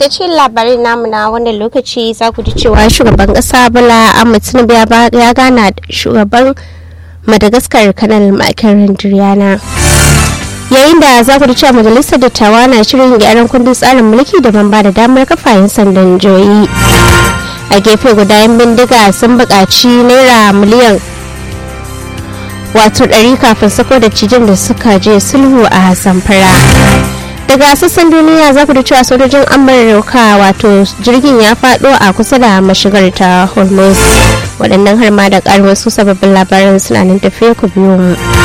da cikin labarin namu na wannan lokaci za ku ji cewa shugaban kasa bala ahmed tinubu ya gana da shugaban madagascar kanal makirin diryana yayin da za ku ji cewa majalisar dattawa na shirin gyaran kundin tsarin mulki da ban ba da damar kafayen sandan joyi a gefe guda yan bindiga sun buƙaci naira miliyan wato ɗari kafin sako da cijin da suka je sulhu a zamfara daga sassan duniya za ku da cewa sojojin amurka wato jirgin ya faɗo a kusa da mashigar ta hormuz waɗannan har ma da ƙarin wasu sababbin labaran suna nan tafiya ku biyu mu